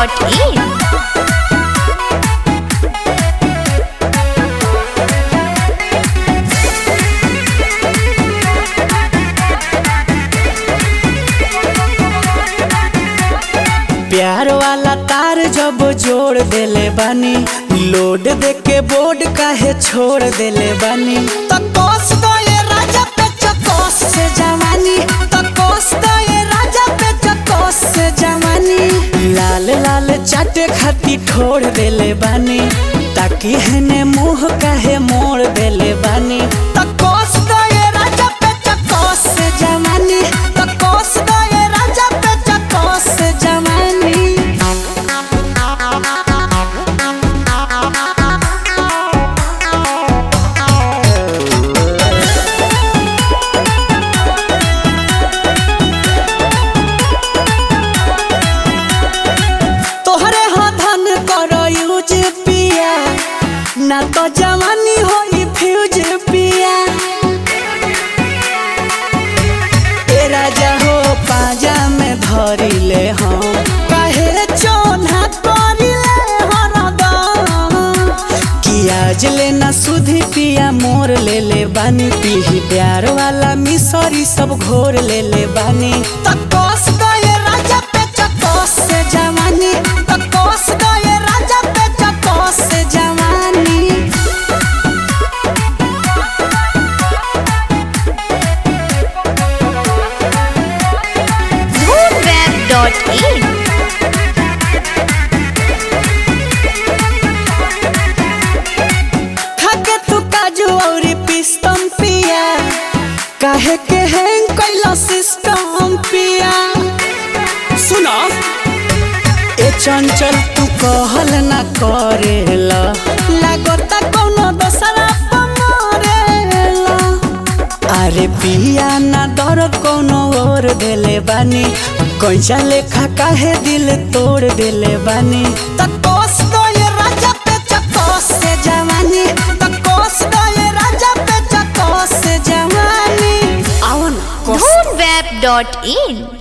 dhoonweb.in प्यार वाला तार जब जोड़ देले बानी लोड दे के बोर्ड काहे छोड़ देले बानी तकोस दो ये राजा पे चकोस से जवानी तकोस दो ये राजा पे चकोस से जवानी लाल लाल चाटे खाती ठोड़ देले बानी ताकि हने मुंह काहे मोड़ देले बानी तकोस दो ये राजा पे चकोस से जवानी तकोस दो ये राजा पे चकोस से जवानी तोहरे हाँ धन करो यूज पिया ना तो जवानी होई फ्यूज पिया ए राजा हो पाजा में धरी ले हम काहे चोना करी ले हरदम कियाज लेना सुधी पिया मोर ले ले बानी पीही प्यार वाला मिसरी सब घोर ले ले बानी तकोस गए राजा पे चकोस से जवानी तकोस गए राजा पे चकोस से जवानी dhoonweb.in खाके तू काजू और पिस्तम पिया काहे के हैंग कैला सिस्टम पिया सुनो ए चंचल तू कहल ना करेला लागता कोनो दोसरा पमरेला अरे पिया ना डर कोनो और देले बानी कैसा लेखा काहे दिल तोड़ देले बानी तकोस दो ये राजा पे चकोस से जवानी तकोस दो ये राजा पे चकोस से जवानी आओ ना कोस dhoonweb.in